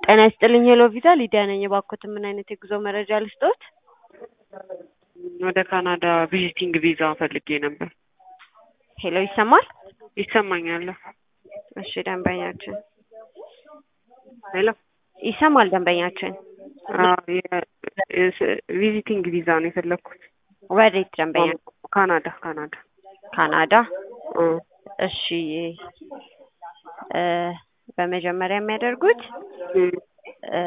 ጤና ይስጥልኝ ሄሎ ቪዛ ሊዲያ ነኝ። እባክዎትን ምን አይነት የጉዞ መረጃ ልስጥዎት? ወደ ካናዳ ቪዚቲንግ ቪዛ ፈልጌ ነበር። ሄሎ ይሰማል? ይሰማኛል? እሺ ደንበኛችን ሄሎ ይሰማል ደንበኛችን። ቪዚቲንግ ቪዛ ነው የፈለግኩት። ወዴት ደንበኛ? ካናዳ ካናዳ። ካናዳ። እ እሺ እ በመጀመሪያ የሚያደርጉት እ እ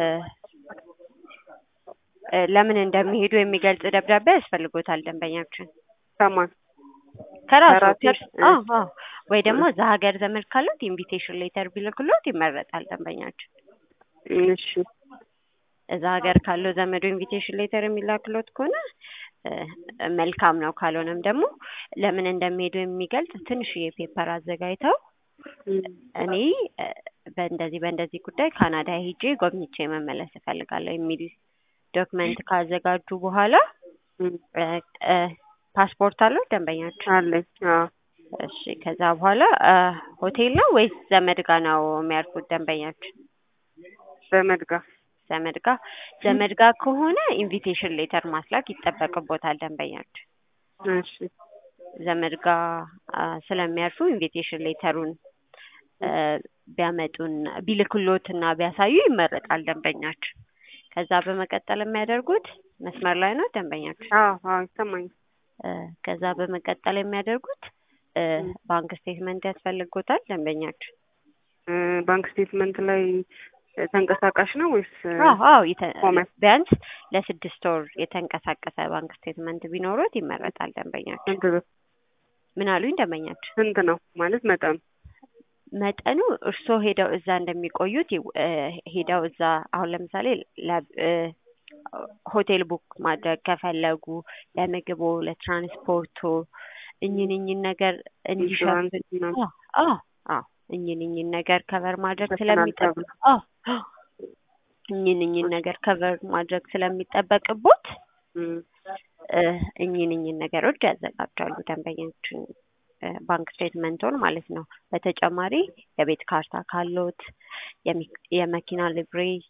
እ ለምን እንደሚሄዱ የሚገልጽ ደብዳቤ ያስፈልጎታል ደንበኛችን ከማን? ከራሱ ከራሴ? ከእርስ- አዎ አዎ ወይ ደግሞ እዛ ሀገር ዘመድ ካሉት ኢንቪቴሽን ሌተር ቢልክሎት ይመረጣል ደንበኛችን። እሺ እዛ ሀገር ካለው ዘመዱ ኢንቪቴሽን ሌተር የሚላክሎት ከሆነ እ መልካም ነው። ካልሆነም ደግሞ ለምን እንደሚሄዱ የሚገልጽ ትንሽዬ ፔፐር አዘጋጅተው እ እኔ እ በእንደዚህ በእንደዚህ ጉዳይ ካናዳ ሄጄ ጎብኝቼ መመለስ እፈልጋለሁ የሚል ዶክመንት ካዘጋጁ በኋላ እ እ እ ፓስፖርት አለው ደንበኛችን? አለኝ። አዎ እሺ ከዛ በኋላ እ ሆቴል ነው ወይስ ዘመድ ጋ ነው የሚያርፉት ደንበኛችን? ዘመድ ጋር ዘመድ ጋ ዘመድ ጋ ከሆነ ኢንቪቴሽን ሌተር ማስላክ ይጠበቅቦታል ደንበኛችን። እሺ ዘመድ ጋ አ ስለሚያርፉ ኢንቪቴሽን ሌተሩን እ ቢያመጡን ቢልክሎትና ቢያሳዩ ይመረጣል ደንበኛችን። ከዛ በመቀጠል የሚያደርጉት መስመር ላይ ነው ደንበኛችን። አዎ አዎ ይሰማኛል። እ ከዛ በመቀጠል የሚያደርጉት እ ባንክ ስቴትመንት ያስፈልጎታል ደንበኛችን። እ ባንክ ስቴትመንት ላይ ተንቀሳቃሽ ነው ወይስ አዎ አዎ የተ- ቆመ? ቢያንስ ለስድስት ወር የተንቀሳቀሰ ባንክ ስቴትመንት ቢኖሩት ይመረጣል ደንበኛችን። ስንት ብር? ምን አሉኝ ደንበኛችን? ስንት ነው ማለት መጠኑ? መጠኑ እርስዎ ሄደው እዛ እንደሚቆዩት ይው- እ ሄደው እዛ አሁን ለምሳሌ ለ- እ ሆቴል ቡክ ማድረግ ከፈለጉ ለምግቦ፣ ለትራንስፖርቱ እኝን እኝን ነገር እንዲሸፍን ኢንሹራንስ ምናምን አዎ አዎ አዎ እኝን እኝን ነገር ከቨር ማድረግ ይሸፍናል ስለሚጠበቅ ተብሎ። አዎ አዎ እኝን እኝን ነገር ከቨር ማድረግ ስለሚጠበቅቦት እ እ እኝን እኝን ነገሮች ያዘጋጃሉ ደንበኛችን እ ባንክ ስቴትመንቶን ማለት ነው። በተጨማሪ የቤት ካርታ ካሎት፣ የሚ- የመኪና ሊብሬ፣